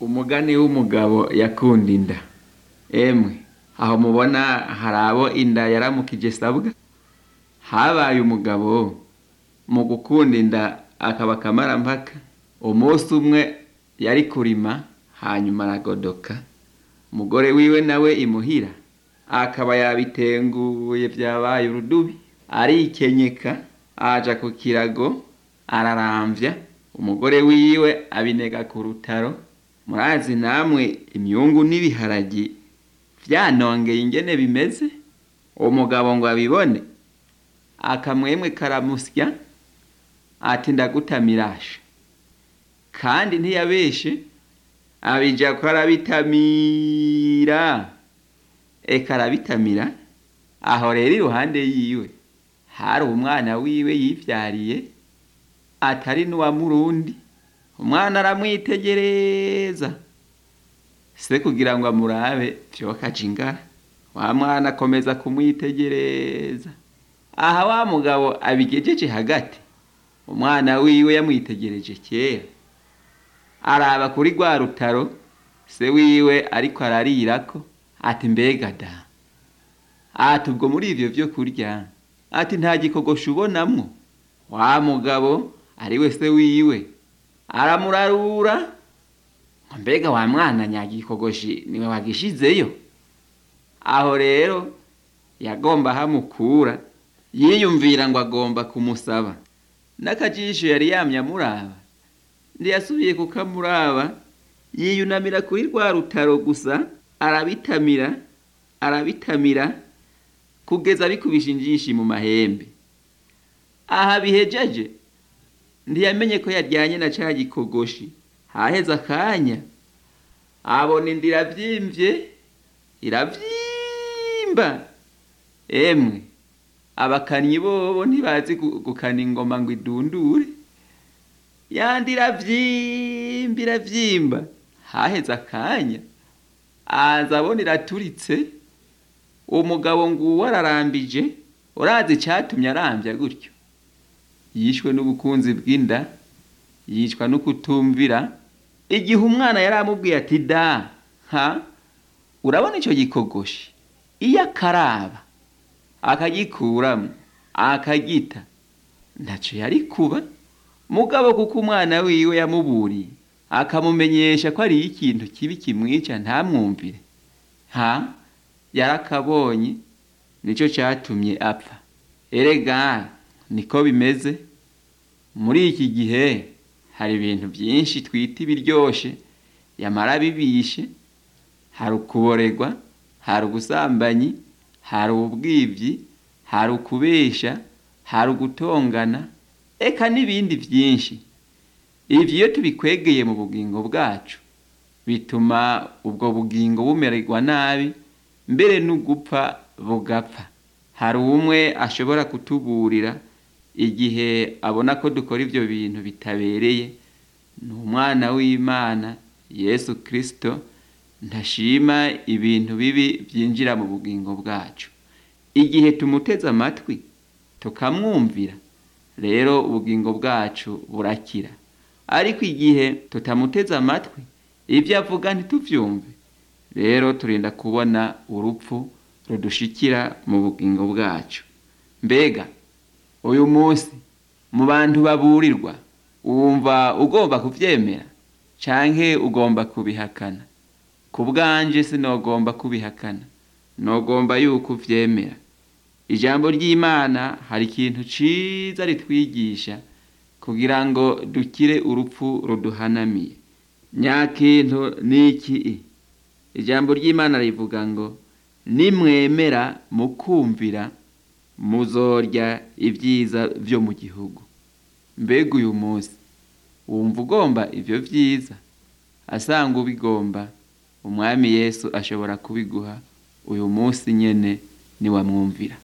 umugani w'umugabo yakunda inda emwe aho mubona hari abo inda yaramukije sabwa habaye umugabo mu gukunda inda akaba akamarampaka umunsi umwe yari kurima hanyuma aragodoka umugore wiwe nawe imuhira akaba yabitenguye vyabaye urudubi arikenyeka aja ku kirago araramvya umugore wiwe abinega ku rutaro murazi namwe imyungu n'ibiharagi vyanongeye ingene bimeze umugabo ngo abibone akamwemwe karamusya ati ndagutamirashe kandi ntiyabeshe abija ko arabitamira eka arabitamira aho rero iruhande yiwe hari umwana wiwe yivyariye atari n'uwa murundi umwana aramwitegereza se kugira ngo amurabe vyokaja ingara wa mwana akomeza kumwitegereza aha wa mugabo abigejeje hagati umwana wiwe yamwitegereje kera araba kuri rwa rutaro se wiwe ariko ararirako ati mbega da ati ubwo muri ivyo vyo kurya ati nta gikogosha ubonamwo wa mugabo ari we se wiwe aramurarura ngo mbega wa mwana nyagikogoshi niwe wagishizeyo aho rero yagomba hamukura yiyumvira ngo agomba kumusaba n'akajisho yari yamye amuraba ntiyasubiye kukamuraba yiyunamira kuri rwa rutaro gusa arabitamira arabitamira kugeza bikubisha injishi mu mahembe aha bihejeje ntiyamenye ko yaryanye na ca gikogoshi haheze akanya abona inda iravyimvye iravyimba emwe abakanyi bobo ntibazi gukana ingoma ngo idundure yandi iravyimba iravyimba haheze akanya aza abona iraturitse umugabo nguwo ararambije urazi icatumye arambya gutyo yishwe n'ubukunzi bw'inda yicwa no kutumvira igihe umwana yari amubwiye ati da ha urabona ico gikogoshi iyo akaraba akagikuramwo akagita ntaco yari kuba mugabo kuko umwana wiwe yamuburiye akamumenyesha ko ari ikintu kibi kimwica ntamwumvire ha yarakabonye nico catumye apfa erega niko bimeze muri iki gihe hari ibintu byinshi twita ibiryoshe yamara bibishe hari ukuboregwa hari ubusambanyi hari ubwivyi hari ukubesha hari ugutongana eka n'ibindi byinshi ivyo iyo tubikwegeye mu bugingo bwacu bituma ubwo bugingo bumererwa nabi mbere n'ugupfa bugapfa hari umwe ashobora kutuburira igihe abona ko dukora ivyo bintu bitabereye ni umwana w'imana yesu kristo ntashima ibintu bibi vyinjira mu bugingo bwacu igihe tumuteze amatwi tukamwumvira rero ubugingo bwacu burakira ariko igihe tutamuteze amatwi ivyo avuga ntituvyumve rero turinda kubona urupfu rudushikira mu bugingo bwacu mbega uyu munsi mu bantu baburirwa wumva ugomba kuvyemera canke ugomba kubihakana ku bwanje sinogomba kubihakana nogomba yuko uvyemera ijambo ry'imana hari ikintu ciza ritwigisha kugira ngo dukire urupfu ruduhanamiye nyakintu niki ijambo ry'imana rivuga ngo nimwemera mukumvira muzorya ibyiza vyo mu gihugu mbega uyu munsi wumva ugomba ivyo vyiza asanga ubigomba umwami yesu ashobora kubiguha uyu munsi nyene niwamwumvira